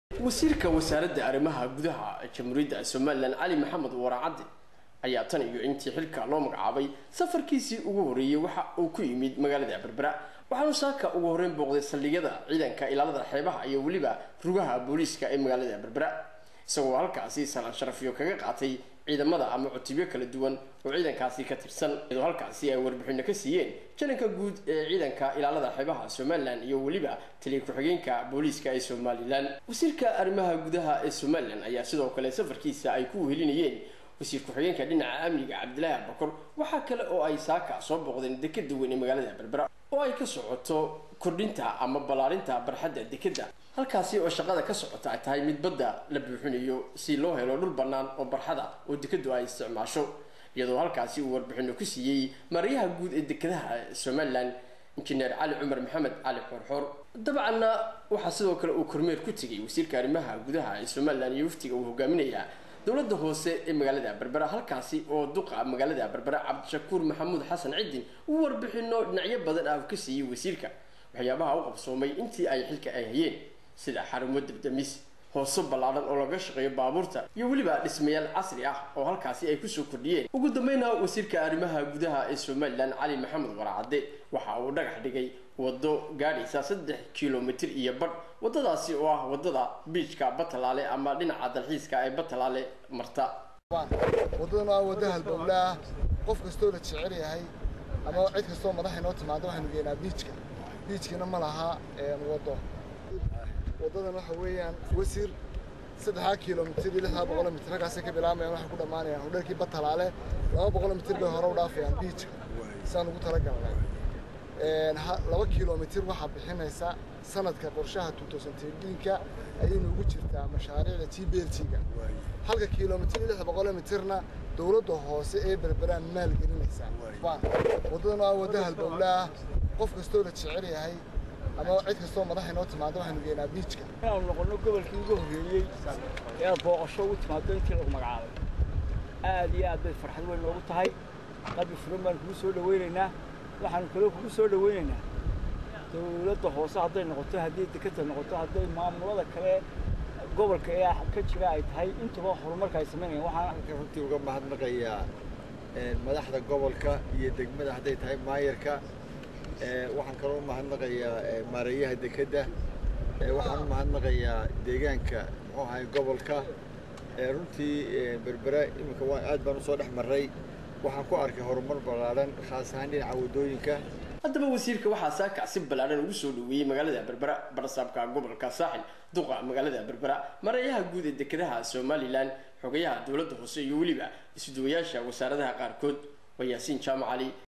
wasiirka wasaaradda arrimaha gudaha jamhuuriyadda somalilan cali maxamed waraacadde ayaa tan iyo intii xilka loo magacaabay safarkiisii ugu horreeyey waxa uu ku yimid magaalada berbera waxaanu saaka ugu horreyn booqday saldhigyada ciidanka ilaalada xeebaha iyo weliba rugaha booliiska ee magaalada berbera isagoo halkaasi salaan sharafyo kaga qaatay ciidamada ama cutubyo kala duwan oo ciidankaasi ka tirsan iyadoo halkaasi ay warbixino ka siiyeen jalanka guud ee ciidanka ilaalada xeebaha somalilan iyo weliba taliya ku-xigeenka booliiska ee somalilan wasiirka arrimaha gudaha ee somalilan ayaa sidoo kale safarkiisa ay ku wehelinayeen wasiir ku-xigeenka dhinaca amniga cabdilaahi abakor waxaa kale oo ay saaka soo booqdeen dekeda weyn ee magaalada berbera oo ay ka socoto kordhinta ama ballaarinta barxadda dekeda halkaasi oo shaqada ka socota ay tahay mid badda la buuxinayo si loo helo dhul bannaan oo barxada oo dekedu ay isticmaasho iyadoo halkaasi uu warbixino ku siiyey maarayaha guud ee dekedaha somalilan injineer cali cumar maxamed cali xoorxoor dabcanna waxaa sidoo kale uu kormeer ku tegay wasiirka arrimaha gudaha ee somalilan iyo waftiga uu hogaaminaya dowladda hoose ee magaalada berbera halkaasi oo duqa magaalada berbera cabdishakuur maxamuud xasan cidin uu warbixino dhinacyo badan ah ka siiyey wasiirka waxyaabaha u qabsoomay intii ay xilka ay hayeen sida xarumo dabdamis hooso ballaadhan oo laga shaqeeyo baabuurta iyo weliba dhismayaal casri ah oo halkaasi ay kusoo kordhiyeen ugu dambeyna wasiirka arrimaha gudaha ee somalilan cali maxamed waraacadde waxa uu dhagax dhigay waddo gaadhaysa saddex kilomitir iyo badh waddadaasi oo ah waddada biijka batalaale ama dhinaca dalxiiska ee batalaale marta waddadan waa waddo halbowle ah qof kastoo la jecel yahay ama cid kastoo madaxa inoo timaado waxaynu geenaa biijka biijkina ma laha waddo waddadan waxa weeyaan wasiir saddexdaa kilomitir iyo lixdaa boqol mitir halkaasay ka bilaabayaan waxay ku dhammaanayaan hodheelkii batalaale laba boqol mitir bay hore u dhaafayaan biijka saan ugu talagalnay laba kilomitir waxaa bixinaysa sanadka qorshaha tuutosanteedhiinka ayaynu ugu jirtaa mashaariicda t b l g-ga halka kilomitir iyo lix boqol mitirna dowladda hoose ee berberaan maal gelinaysaa waddadan waa waddo halbowle ah qof kastoo la jecel yahay ama cid kastoo madaxa inoo timaado waxaynu geenaa biijka inaanu noqonno gobolkii ugu horreeyey ee aad booqasho ugu timaado intii lagu magacaabay aad iyo aad bay farxad weyn noogu tahay qalbi furan baanu kugu soo dhawaynaynaa waxaanu kaloo kugu soo dhawaynaynaa dowladda hoose hadday noqoto haddii deketa noqoto hadday maamulada kale gobolka ee ka jira ay tahay intuba horumarka ay samaynayaan waxaan halkan runtii uga mahadnaqayaa madaxda gobolka iyo degmada hadday tahay maayarka waxaan kaloo u mahadnaqayaa maareeyaha dekedda waxaan u mahadnaqayaa deegaanka muxuu ahay gobolka runtii berbera iminka waan aad baan usoo dhex marray waxaan ku arkay horumar ballaadhan khaas ahaan dhinaca waddooyinka haddaba wasiirka waxaa saaka si ballaadhan ugu soo dhaweeyey magaalada berbera barsaabka gobolka saaxil duqa magaalada berbera mareeyaha guud ee dekedaha somalilan xogayaha dowladda hoose iyo weliba isuduwayaasha wasaaradaha qaarkood waa yaasiin jaamac cali